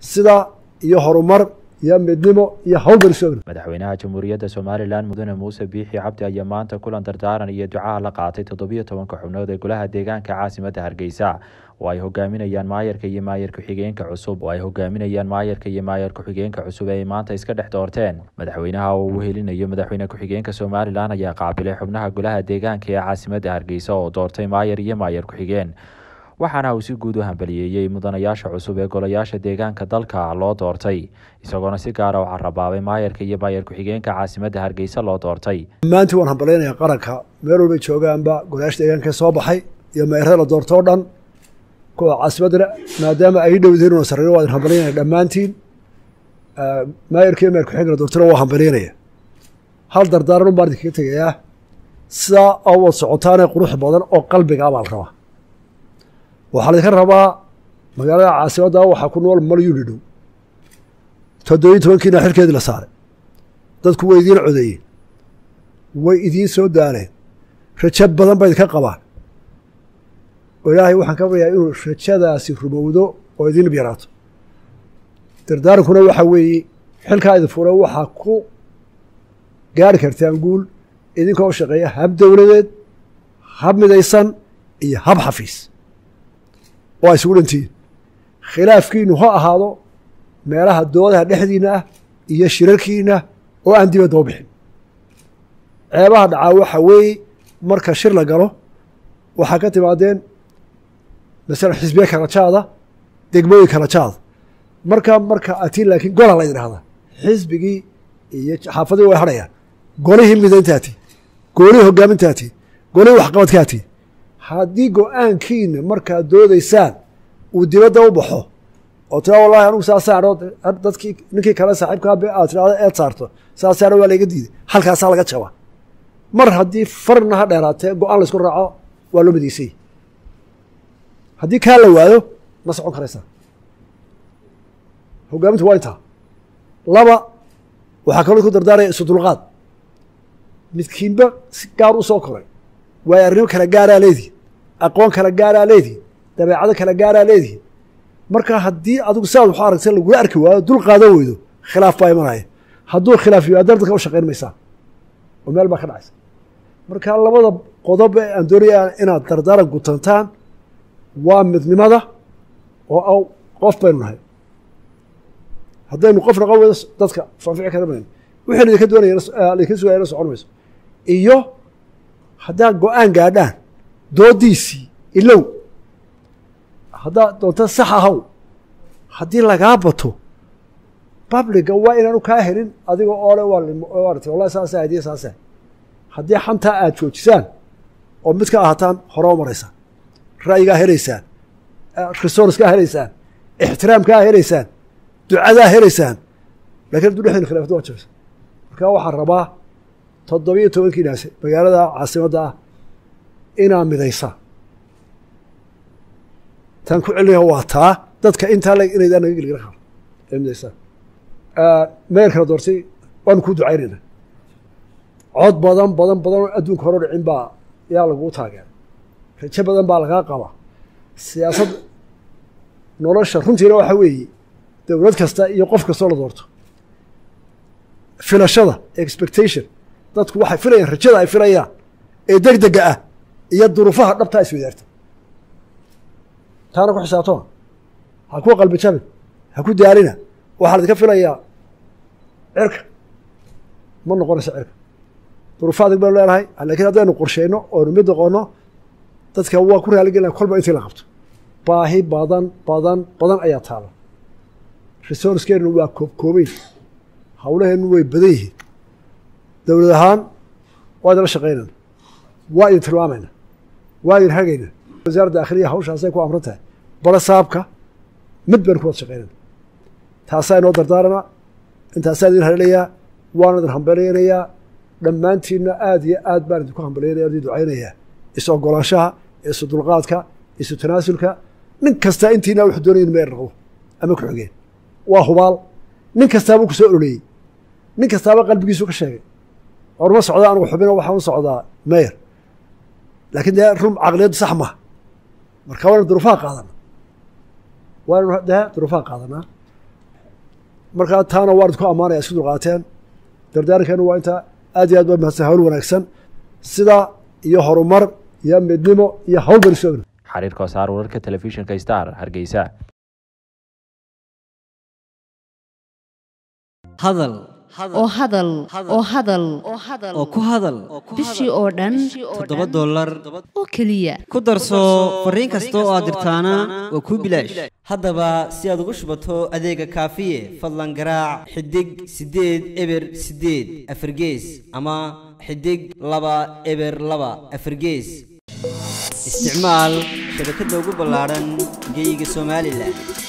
sida iyo horumar iyo midnimo iyo hawl baan isu ogna madaxweynaha jamhuuriyadda somalilan mudane muuse biixi cabdi ayaa maanta kulan dardaaran iyo ducaha la qaatay toddobiyo tobanka xubnood ee golaha deegaanka caasimadda hargeysa oo ay hogaaminayaan maayarka iyo maayar ku-xigeenka cusub oo ay hogaaminayaan maayarka iyo maayar ku-xigeenka cusub ee ay maanta iska dhex doorteen madaxweynaha oo uu helinayo madaxweyne ku-xigeenka somalilan ayaa qaabilay xubnaha golaha deegaanka ee caasimadda hargeysa oo doortay maayar iyo maayar ku-xigeen waxaana uu si guud u hambaliyeeyey mudanayaasha cusub ee golayaasha deegaanka dalka loo doortay isagoona si gaara u carabaabay maayarka iyo maayar ku-xigeenka caasimadda hargeysa loo doortay dhammaantii waan hambalynayaa qaranka meel walbay joogaanba golayaasha deegaanka soo baxay iyo maayarada la doorto o dhan kuwa caasimaddana maadaama ay dhowdeen una sarreeyo waa idin hambalyaynaya dhammaantiin maayarka iyo maayar ku-xigeenka la doortona waa hambalyaynaya hal dardaaran un baan idinkaga tegayaa sidaa oo wad socotaanee qurux badan oo qalbiga abaa la rabaa waxaa laydinka rabaa magaalada caasimadda waxaa ku nool malyuni dhow toddobiyi tobankiina xilkeedii la saaray dadku way idiin codeeyeen way idiin soo daaleen rajo badan ba idinka qabaan oo ilaahay waxaan ka baryaa inuu rajadaasi rumowdo oo idiin yaraato dardaarankuna waxaa weeye xilkaa idin fura waxaa ku gaari kartaan guul idinkoo u shaqeeya hab dowladeed hab midaysan iyo hab xafiis waa isugu dhantihiin khilaafkiinu ha ahaado meelaha doodaha dhexdiina ah iyo shirarkiina oo aan dibadda u bixin ceebaha dhacaa waxa weeye marka shir la galo waxaa ka timaadeen masalan xisbiye kala jaada degmooyin kala jaada marka marka atiin laakiin gola la yidhaahda xisbigii iyo xaafadii way hadhayaan golihii midayntaati golihii hogaamintaati golihii waxqabadkaati haddii go-aankiina markaad doodaysaan uu dibadda u baxo oo tira wallahi anugu saasaan dadkii ninkii kale saaxiibkaa aad tirahdo eed saarto saasaana waa layga diiday halkaasaa laga jabaa mar haddii farna ha dheeraatee go-aan laysku raaco waa loo midaysay haddii kaa la waayo ma socon karaysaa hogaamintu waa intaa laba waxaa kaloo ku dardaaraya isu dulqaad midkiinba si gaar u soo koray waayo arrimo kala gaaraa leedihin aqoon kala gaaraa leedihin dabeecado kala gaaraa leedihin marka haddii adigu siaad waxu aragta lagula arki waayo dul qaadan weydo khilaaf baa imanaya hadduu khilaaf yimaadana dadka u shaqayn maysaa oo meel baa ka dhacaysa marka labada qodob ee aan doonaya inaad dardaaran gutantaan waa midnimada oo qof baynu nahay haddaynu qof noqon weydo dadka fanfici kara mayno wixii laydinka doonaya laydinka sugaya la socon mayso iyo haddaad go-aan gaadhaan doodiisii ilow haddaad doonto sax ahaw haddii lagaa bato babliga waa inaanu kaa helin adiga oole waart wallahi saasa hadiya saasa haddii xantaa aad joojisaan oo mid ka ahaataan hore u maraysaan ra'yigaa helaysaan resourcekaa helaysaan ixtiraamkaa helaysaan ducadaa helaysaan lakin hadduu dhexdin khilafta waa jabsa marka waxaan rabaa toddobiyo tobankiinaasi magaalada caasimadda ah inaa midaysaa tan ku celinaya waa taa dadka intaa le inaydaa naga gelgela karo ee midaysaa meerkana doortay waanu kuu ducaynayna cod badan badan badan oo adduunka hore dhicin baa yaa laguu taageera rajo badan baa lagaa qabaa siyaasad nolosha runtiina waxa weeye dowlad kasta iyo qof kastoo la doorto filashada expectation dadku waxay filayaan rajada ay filayaan ee deg dega ah iyo duruufaha dhabtaa iswadaarta taana ku xisaabtoma ha ku qalbi jabin ha ku daalina waxaa laydinka filayaa cirka ma noqonayso cirka duruufa adag baynu leenahay lakiin haddaynu qorsheyno oonu mid noqono dadka waa ku raaligelina kolba intii la qabto baahi badan badan badan ayaa taala resourcekeenu waa koobkoobeyn hawlaheenu way badan yihiin dowlad ahaan waa idinla shaqaynayna waa idin tilmaamayna waa idin hagayna wasaaradda akhriya hawshaasay ku amran tahay bala saabka mid baynu ku wada shaqaynayna taasaa inoo dardaarana intaasaa idin halelayaa waana idin hambalyaynayaa dhammaantiinna aad iyo aad baan idinku hambalyaynaya idin ducaynayaa is ogolaanshaha isu dulqaadka isu tanaasulka nin kastaa intiina wuxuu doonaya in meer noqdo ama ku xigeen waa hubaal nin kastaabuu ku soo ololeeyey nin kastaaba qalbigiisu ka sheegay orma socda anugu xubino waxaan u socdaa meyer laakiin dee run caqliyaddu sax maha marka waynu duruufaha qaadana waynu dee duruufaha qaadanaa markaa taana waan idku ammaanaya isku dulqaateen dardaarankeenu waa intaa aad iyo aad ba mahadsan hawl wanaagsan sidaa iyo horumar iyo midnimo iyo hawl barisoogn xariir koosaar wararka telefishinka star hargeysa hadal oo hadal oo hadal oo ku hadal bishii oo dhan toddoba dollar oo keliya ku darso fariin kasta oo aad dirtaana waa kuu bilaash haddaba si aad ugu shubato adeega kaafiye fadlan garaac xidig siddeed eber siddeed afargees ama xidig laba eber laba afargees isticmaal shabakadda ugu ballaadhan geyga somalilan